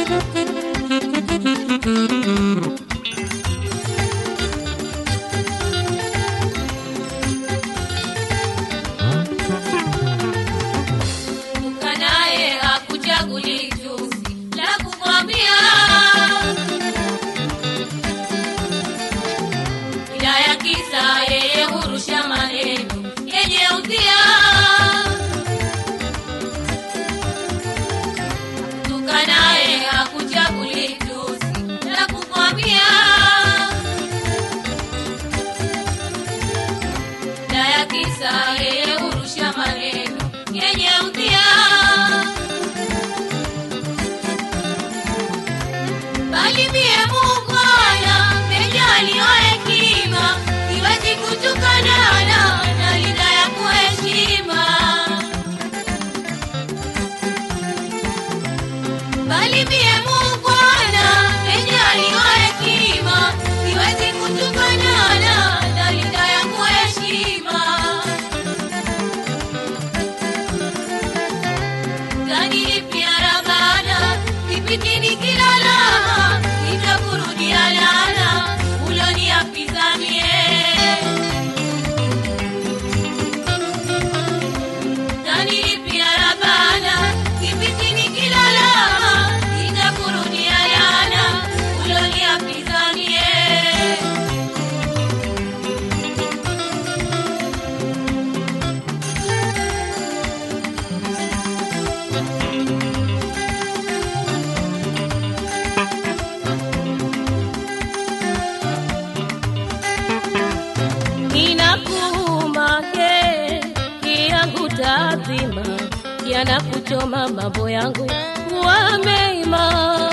Ukanaye hakuchaguli tusi la kumwambia, ila ya kisa yeye hurusha maneno yenye udhia. Ukanaye hakuchaguli tusi la kumwambia, ila ya kisa yeye hurusha maneno yenye udhia. bali mie mungwana mejaliwa hekima siwezi kutukanana na linda ya kuheshima bali mie mungwana mejaliwa hekima siwezi kutukanana na linda ya kuheshima Gani pia rabana kipindi nikilala nitakurudia lala uloniapiza mie Gani pia rabana kipindi nikilala nitakurudia lala uloniapiza mie inakuuma ke yangu tazima yanakuchoma mambo yangu kuwa mema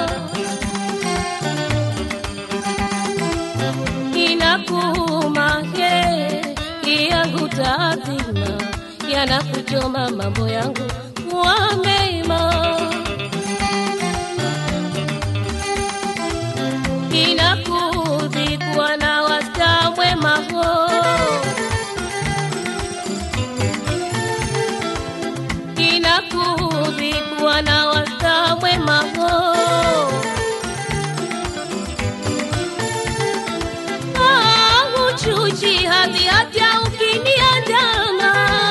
inakuuma ke yangu tazima yanakuchoma mambo yangu kuwa mema inakudhi kuwa na wasta mwema ho inakudhi kuwa na wasta mwema ho Ah, huchuchi hadhi hata ukiniandama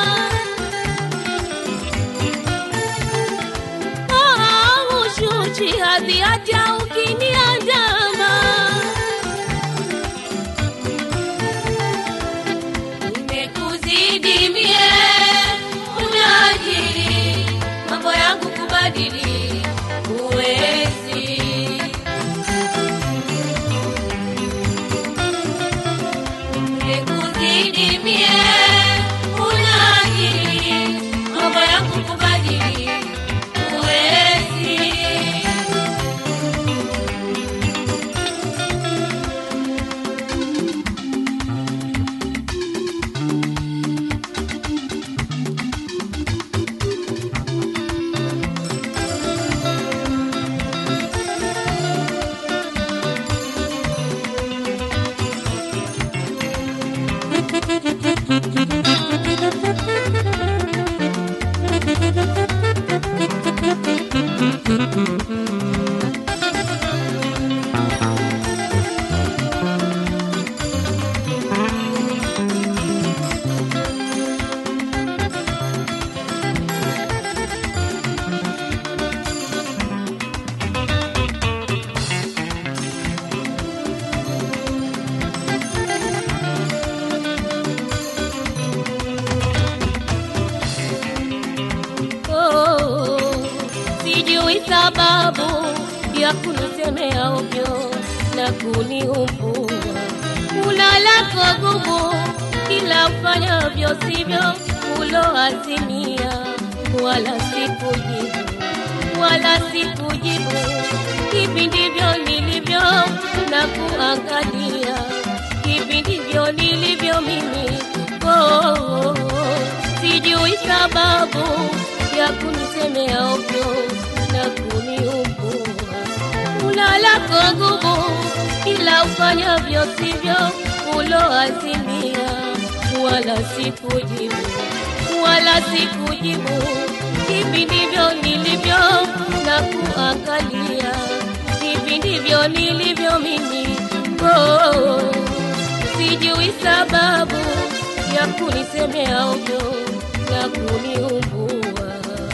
Ah, huchuchi hadhi hata ukiniandama Nimekuzidi mie unajiri mambo yangu kubadili huwezi. Nimekuzidi mie unajiri mambo yangu kubadili huwezi. Oh, sijui sababu ya kunisemea ovyo na kuniumbua. Ulalako gumu kila ufanyavyo sivyo uloazimia, wala sikujibu, wala sikujibu. Hivi ndivyo nilivyo na kuangalia, hivi ndivyo nilivyo mimi. Oh, sijui sababu ya kunisemea ovyo na kuniumbua. Ulalako nguvu ila ufanyavyo sivyo uloazimia, wala sikujibu, wala sikujibu. hivi ndivyo nilivyo na kuangalia, hivi ndivyo nilivyo mimi. Oh, sijui sababu ya kunisemea ovyo na kuniumbua.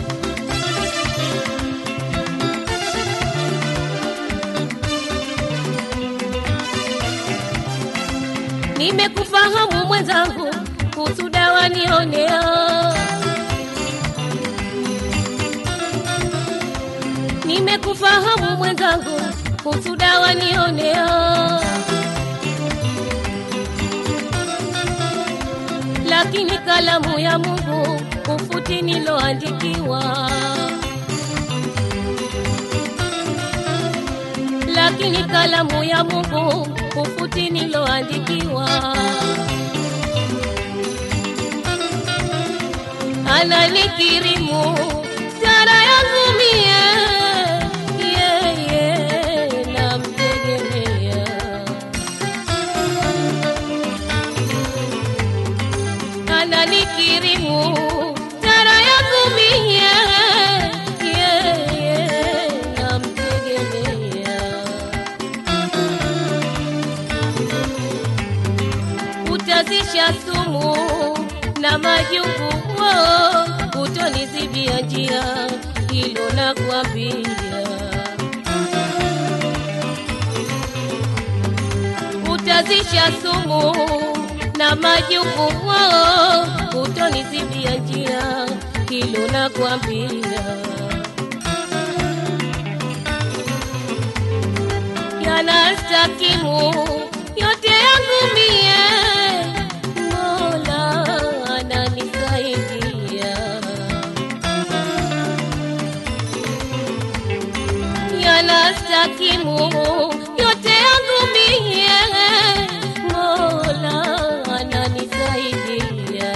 Nimekufahamu mwenzangu, kusuda wanionea. Nimekufahamu mwenzangu, kusuda wanionea. Lakini kalamu ya Mungu kufuti niloandikiwa. lakini kalamu ya Mungu kufuti niloandikiwa. Ananikirimu tara yangu mie, yeye namtegemea. Ananikirimu tara yangu mie, yeye namtegemea. utazisha sumu na majungu oh, utonizibia njia, hilo nakwambia. Utazisha sumu na majungu oh, utonizibia njia, hilo nakwambia. yanastakimu yote yangu mie, Mola ananisaidia. Yanastakimu yote yangu mie, Mola ananisaidia.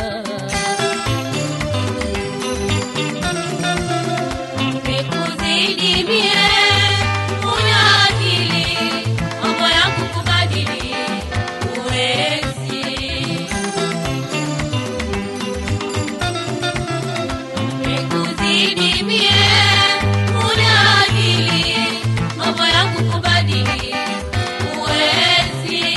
Nimekuzidi mie, una akili, mambo yangu kubadili, huwezi. Nimekuzidi mie, una akili, mambo yangu kubadili, huwezi.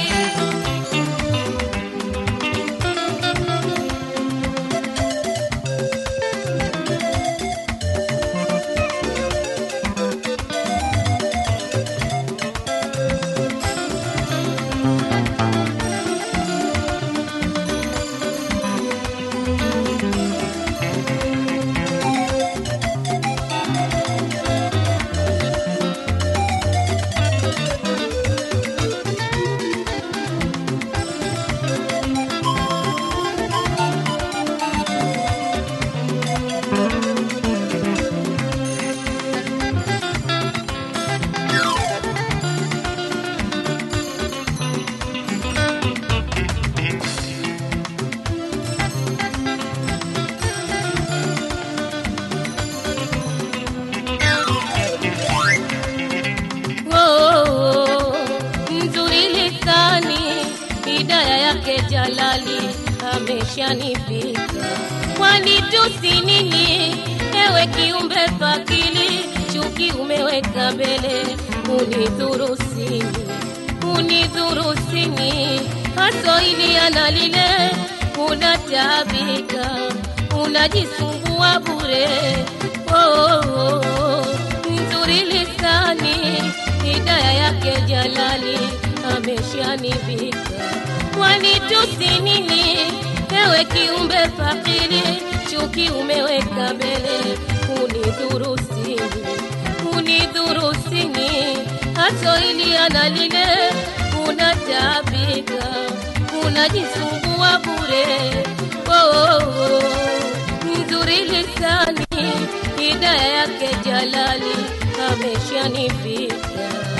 Oh, mzuri lisani, hidaya yake Jalali ameshanifika. Kwani tusi nini, ewe kiumbe fakili, chuki umeweka mbele, unidhurusini, unidhurusini, haso ili ana lile, unataabika, unajisumbua bure. Oh, oh, oh, nzuri lisani, hidaya yake Jalali ameshanivika. Kwani tusi nini, ewe kiumbe fakiri, chuki umeweka mbele, unidhurusini, unidhurusini, haso ili ana lile, unataabika, unajisumbua bure. Oh, oh, oh, nzuri lisani, hidaya yake Jalali ameshanifika.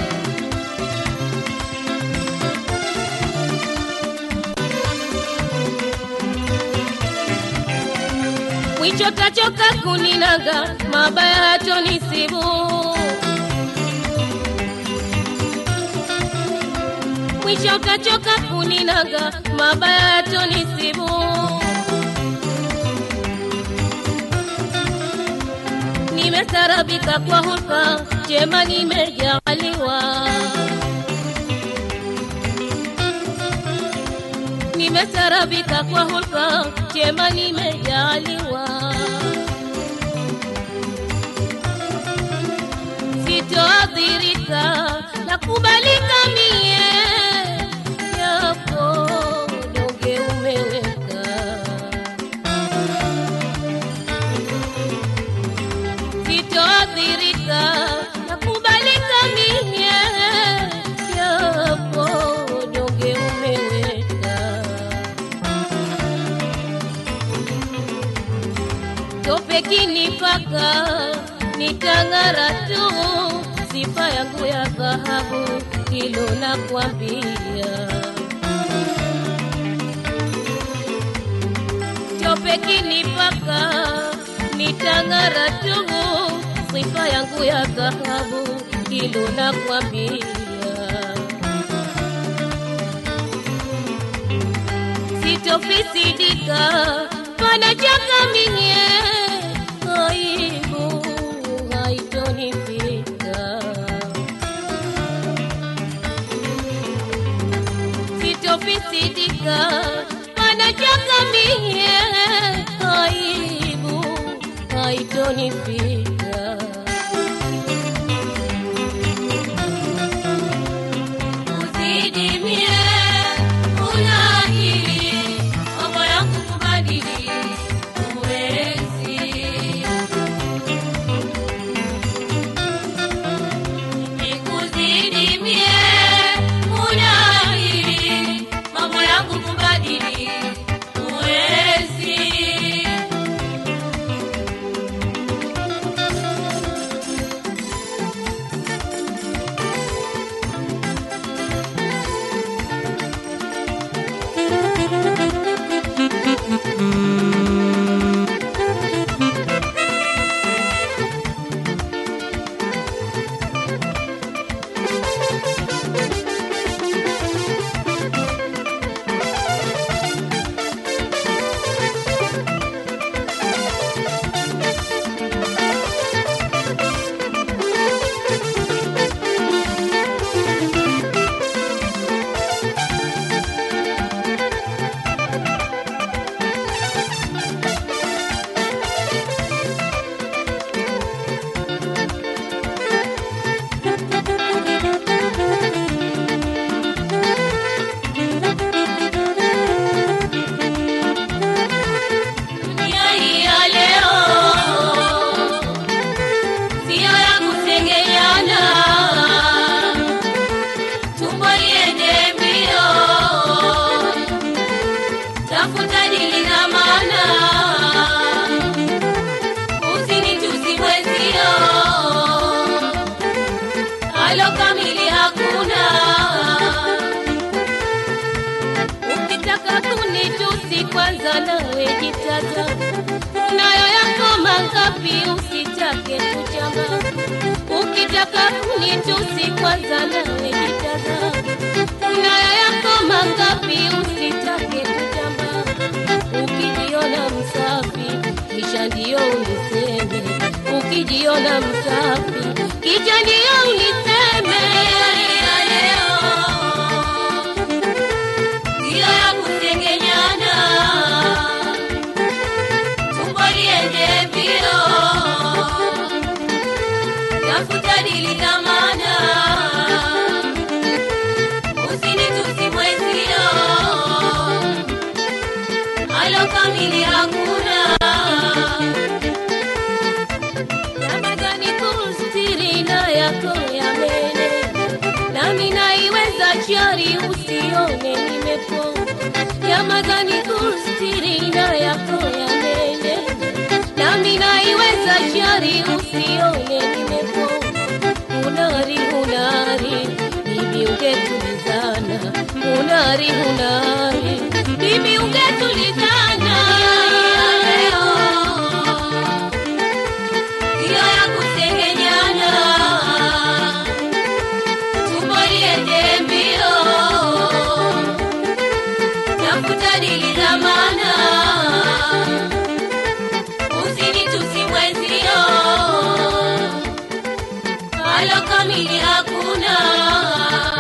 mwicho tachoka kuninaga, mabaya hatonisibu. Mwisho kachoka kuninaga, mabaya hatonisibu. nimestarabika kwa hulka, jema nimejaliwa. Nimestarabika kwa hulka, jema nimejaliwa. Sitoathirika na kubalika mie, yapo donge umeweka sitoathirika na kubalika mie, yapo donge umeweka tope kinipaka nitang'ara tu, sifa yangu ya dhahabu, hilo nakwambia. Tope kinipaka nitang'ara tu, sifa yangu ya dhahabu, hilo nakwambia. Sitofisidika pana chaka minye, aibu haitonifika. Sitofisidika pana chaka minye, aibu haitonifika. Usidimie, una akili, mambo yangu kubadili, huwezi. Nikuzidimie, una akili, mambo yangu kubadili, huwezi. Dunia hii ya leo sio ya kusengenyana, tumbo liende mbio, tafuta dili na maana, usinitusi mwenzio, alo kamili hakuna. Ukitaka kunitusi kwanza nawe jitata, nayo yako mangapi usitake kuchamba. Ukitaka kunitusi kwanza nawe jitata, nayo yako mangapi usitake kuchamba. Ukijiona msafi kisha ndio uniseme, ukijiona msafi kisha ndio uniseme. ya leo sio ya kusengenyana, tumbo liende mbio, tafuta dili na maana, usinitusi mwenzio, alo kamili hakuna. Ramadhani kustiri na yako ya mene, nami naiweza shari usione nimepona. Ramadhani kustiri na yako ya mene, nami naiweza shari usione nimepona. Unari unari, bibi ungetulizana, unari unari, bibi ungetulizana. Sio ya kusengenyana, tumbo liende mbio, tafuta dili za maana, usinitusi mwenzio, alokamili hakuna